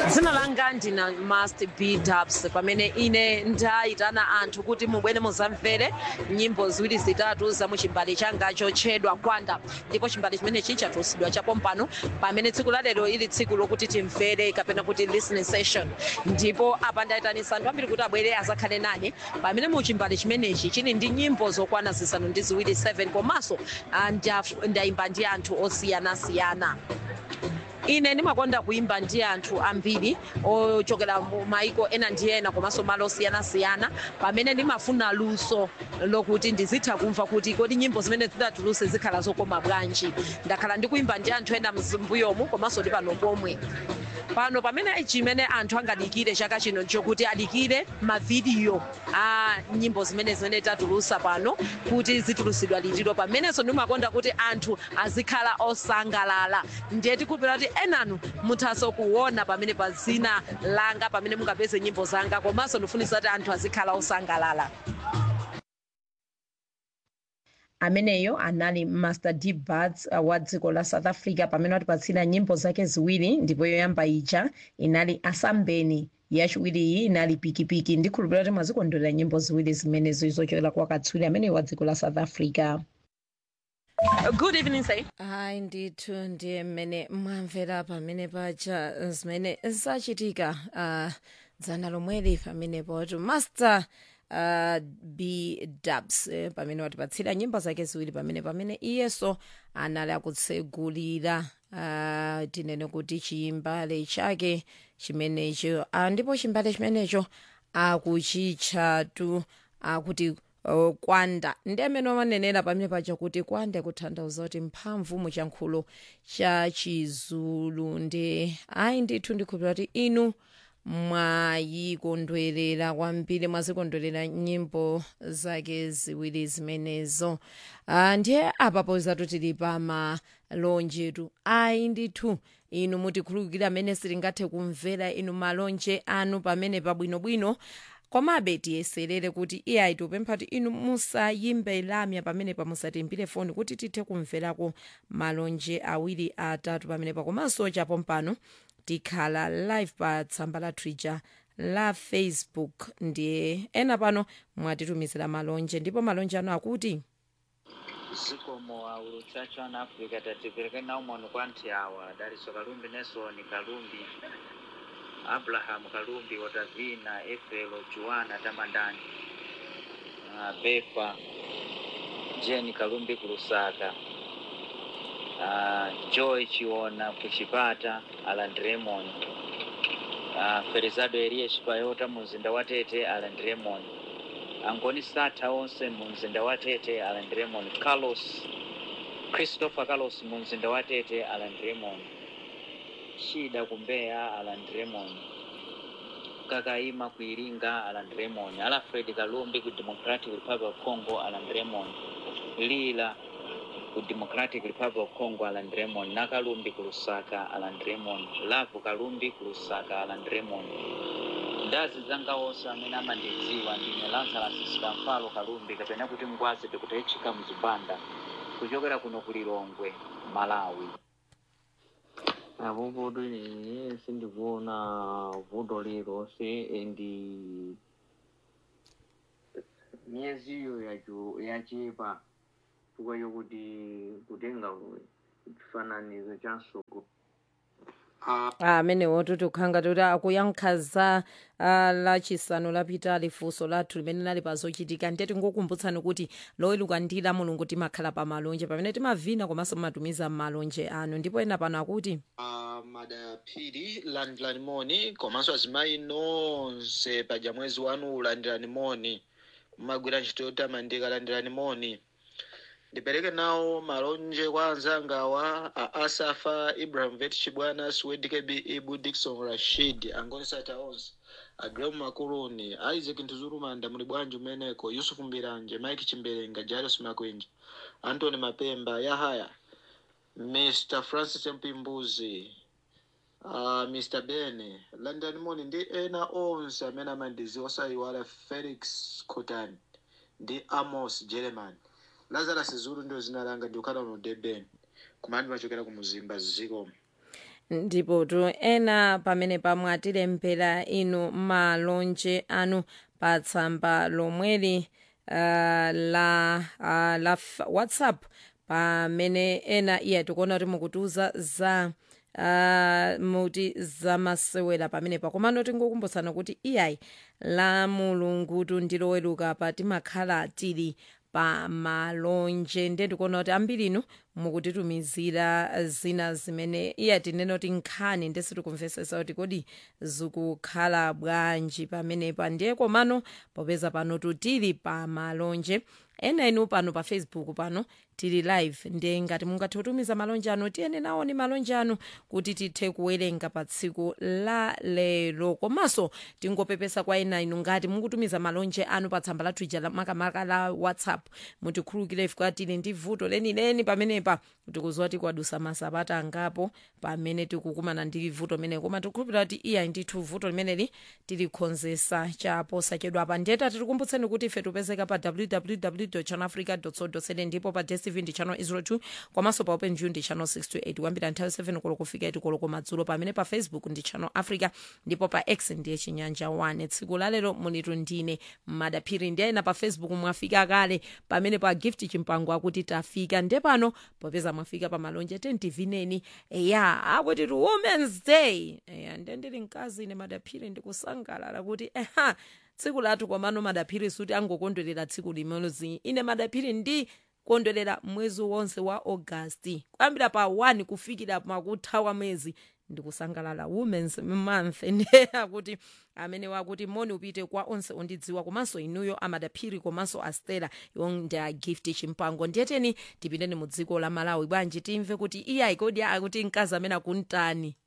dzina langa ndina must be dubs pamene ine ndayitana anthu kuti mubwere muzamvere nyimbo ziwiri zitatu za muchimbale changa chotchedwa kwanda ndipo chimbale chimenechi chatulutsidwa chapompano pamene tsiku lalero ili tsiku lokuti timvere kapena kuti listening session ndipo apa ndayitanisa anthu ambiri kuti abwere azakhale nane pamene mu chimbale chimenechi chili ndi nyimbo zokwana zisanu ndi ziwiri 7 komanso ah, ndaf- ndayimba ndi anthu osiyanasiyana ine ndimakonda kuimba ndi anthu ambiri ochokera mu maiko ena ndi ena komanso malo osiyanasiyana pamene ndimafuna luso lokuti ndizitha kumva kuti kodi nyimbo zimene zidatuluse zikhala zokoma bwanji ndakhala ndikuimba ndi anthu ena mzimbuyomu komanso ndi pano pomwe pano pamene chimene anthu angadikire chaka chino chokuti adikire mavidiyo a nyimbo zimene zimene tatulusa pano kuti zitulusidwa litiro pamenenso ndimakonda kuti anthu azikhala osangalala ndiye tikupira kuti enanu muthaso kuona pamene pa zina langa pamene mungapeze nyimbo zanga komanso ndifunisa kuti anthu azikhala osangalala ameneyo anali master d buds uh, wa dziko la south africa pamene watipatsira nyimbo zake ziwiri ndipo yoyamba ija inali asambeni yachiwiriyi inali pikipiki ndikhulupirira kuti mwazikondwerera nyimbo ziwiri zimenezo zochokera kwa katswiri ameneyo wa dziko la south africa good evening say hayi ndithu ndiye mmene mwamvera pamene paja zimene zachitika uh, dzana lomweli pamenepo tu master uh, b dubs eh, pamene watipatsira nyimbo zake ziwiri pamene pamene iyeso anali akutsegulira uh, tinene kuti chimbale chake chimenecho uh, ndipo chimbale chimenecho akuchitchatu akuti uh, kwanda ndi amene amanenera pamene paja kuti kwanda kutanthauza kuti mphamvu muchankhulo cha chizulu ndi ayi ndithu ndikhulupira kuti inu mwayikondwerera kwambiri mwazikondwerera nyimbo zake ziwiri zimenezo uh, ndiye apapo zatu tili pa malonjetu ayi ndithu inu mutikhululukira amene sitingathe kumvera inu malonje anu pamene pabwinobwino komabe tiyeserere kuti iyayi tikupempha kuti inu musayimbe lamya pamene pamusatimbire foni kuti tithe kumverako malonje awiri atatu pamene pakomanso chapompano tikhala live pa tsamba la twitter la facebook ndiye ena pano mwatitumizira malonje ndipo malonje anu akuti zikomo aulu chacho ana africa tatipereke nawo mono kwa anthu awa daliso kalumbi nelson kalumbi abrahamu kalumbi otavina efelo juana tamandani uh, befa jeni kalumbi ku lusaka uh, joy chiona ku chipata aland raymond uh, ferizado eliye chipayota mu mzinda wa tete aland raymond angoni satha onse mu mzinda wa tete aland raymond carlos christopher carlos mu mzinda wa tete aland raymond shida kumbeya aland raymond kakaima ku iringa aland raymond alfred kalumbi ku democratic republic of congo aland raymond lila ku democratic republic of congo aland raymond nakalumbi ku lusaka aland raymond lavu kalumbi ku lusaka aland raymond ndazi zanga onse amene amandidziwa ndine lansalas sikamfalo kalumbi kapena kuti ngwazi ndikutayitchika mzibanda kuchokera kuno ku lilongwe malawi apo poto ine sindikuona vuto lilonse endi miyeziyo yacho yachepa chifukwa chokuti kutenga chifananizo cha msoko amene wotuti ukhanga kuti akuyankhaza uh, lachisanu lapita lifunso lathu limene lali pazochitika ndiye tingokumbutsani kuti loweluka ndi la mulungu timakhala pa malonje pamene timavina komanso mumatumiza malonje anu ndipo ena pano akuti uh, madaphiri landirani moni komanso azimayi nonse paja mwezi wanu ulandirani moni mmagwira ntchito yotamandika landirani moni ndipereke nawo malonje kwa anzangawa a asafa ibrahim vet chibwana swed kb ibu dikson rashid angoni sata onse agrem makuluni isaac ntuzurumanda muli bwanji umeneko yusufu mbiranje mike chimberenga jairus makwenji antony mapemba yahaya mr francis mpimbuzi uh, mr bene london moni ndi ena onse amene amandidziwa osayiwala felix cotani ndi amos german lazarus zulu ndio zina langa ndikukhala uno deben kumene ndimachokera ku muzimba zikomo ndipo tu ena pamene pamwe atilembera inu malonje anu pa tsamba lomweli uh, la, uh, la f- whatsapp pamene ena iye tikuona kuti mukutiuza za uh, muti zamasewera pamenepa komano tingokumbutsana kuti iyayi la mulungutu ndiloweruka pa timakhala tili pa malonje ndiye ndikuona kuti ambiri inu mukutitumizira zina zimene iya tinene kuti nkhani ndesi tikumvesesa kuti kodi zikukhala bwanji pamenepa ndiye komano popeza pano tutili pa malonje ena inu pano pa facebook pano tili live ndiye ngati mungathe kutumiza malonje anu tiyene nawoni malonje anu kuti tithe kuwerenga pa tsiku la lero komanso tingopepesa kwa ena inu ngati mukutumiza malonje anu pa tsamba lathu ija la- makamaka la whatsapp mutikhulukire ifika tili ndi vuto lenileni pamenepa tikuziwa tikwadusa masabata angapo pamene tikukumana ndi vuto limene koma tikukhulupirira kuti iya ndithu vuto limeneli tilikonzesa chapo sachedwapa ndiyeta tikukumbutseni kuti ife tipezeka pa www channelafrica co za ndipo pa dstv ndi channel 02 komanso pa open view ndi channel 628 kuyambira nthawi 7 koloko kufika 8 koloko madzulo pamene pa facebook ndi channel africa ndipo pa x ndiye chinyanja 1 tsiku lalero munitu ndine madaphiri ndiye ena pa facebook mwafika kale pamene pa gift chimpango akuti tafika ndiye pano popeza mwafika pa malonje tentivineni eya akuti ti womens day eya ndiye ndili mkazi ine madaphiri ndikusangalala kuti eha tsiku lathu komano madaphiri suti angokondwerera tsiku limodzi ine madaphiri ndi kondwerera mwezi wonse wa agasti kuyambira pa 1 kufikira makutha kwa mwezi ndikusangalala womens month ndiye akuti amene wakuti moni upite kwa onse ondidziwa komanso inuyo amadaphiri komanso astela iwo ndi a gift chimpango ndiyeteni tipiteni mu dziko la malawi bwanji timve kuti iye ayikodi akuti mkazi amene akuntani